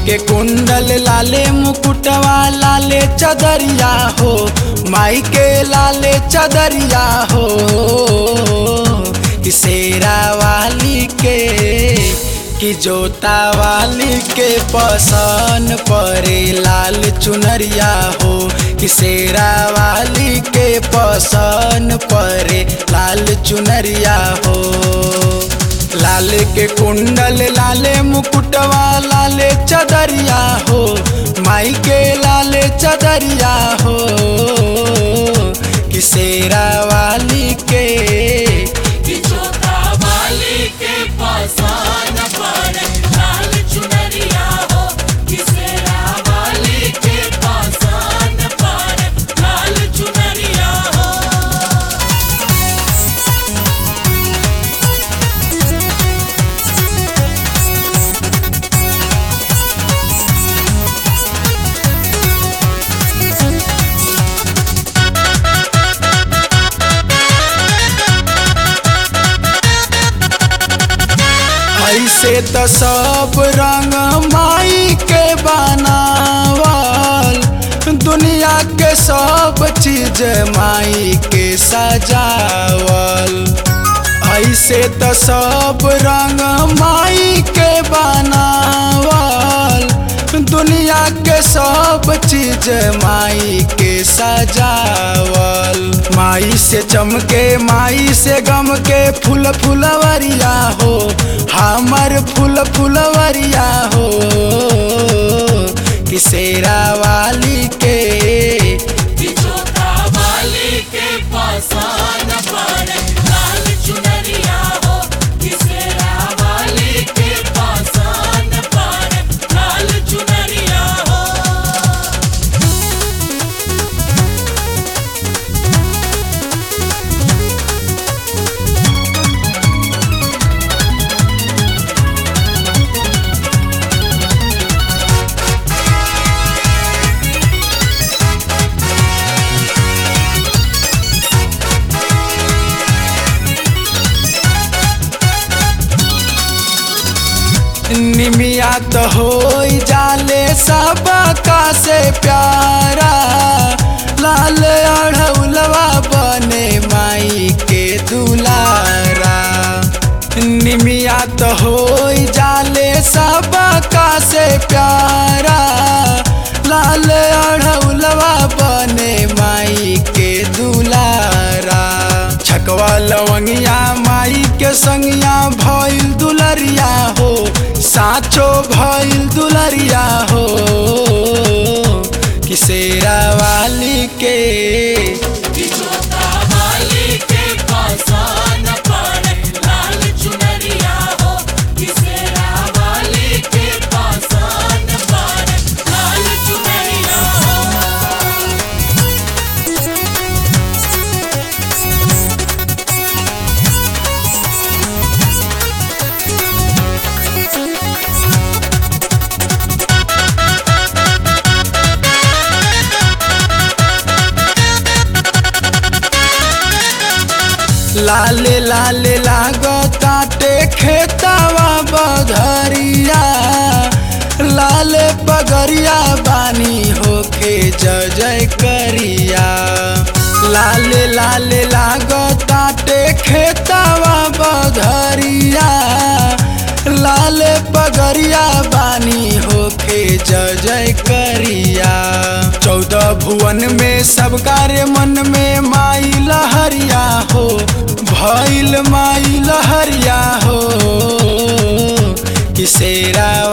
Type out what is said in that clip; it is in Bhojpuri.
के कुंडल लाले मुकुटवा लाले चदरिया हो माई के लाले चदरिया हो कि शेरा वाली के कि जोता वाली के पसन परे लाल चुनरिया हो कि शेरा वाली के पसन परे लाल चुनरिया हो लाल के कुंडल लाले मुकुटवा लाले चदरिया हो माई के लाले चदरिया हो कि शेरा वाली के कि जोता वाली के पासान पर लाल चुनरिया हो कि सेरा वाली के पासान पर लाल चुनरिया हो ऐसे त सब रंग माई के बनावल दुनिया के सब चीज माई के सजावल ऐसे त सब रंग माई के बनावल दुनिया के सब चीज माई के सजावल माई से चमके माई से गम के फूल फुलवरिया हो हमर फूल फुलवरिया हो कि शेरा वाली के कि जोता वाली के पासान पर लाल चुनरिया हो कि सेरा वाली के पासान पर लाल चुनरिया हो निमिया तो हो जाले सब का से प्यारा लाल अढ़ौलवा बने माई के दुलारा निमिया तो हो जाले सब का से प्यारा लाल अढ़ौलवा बने माई के दुलारा छकवा लवंगिया माई के संगिया भइल दुलरिया हो साचो भइल दुलरिया हो कि शेरा वाली के कि जोता वाली के पासान पर लाल चुनरिया हो कि सेरा वाली के पासान पर लाल चुनरिया हो लाले लाले लागो ताटे खेतावा बधरिया लाले पगरिया बानी होके जय जय करिया लाले लाले लागो ताटे खेतावा बधरिया लाले पगरिया बानी होके जय जय करिया चौदह भुवन में सब कार्य मन में माई लहरिया हो भइल माई लहरिया हो कि शेरा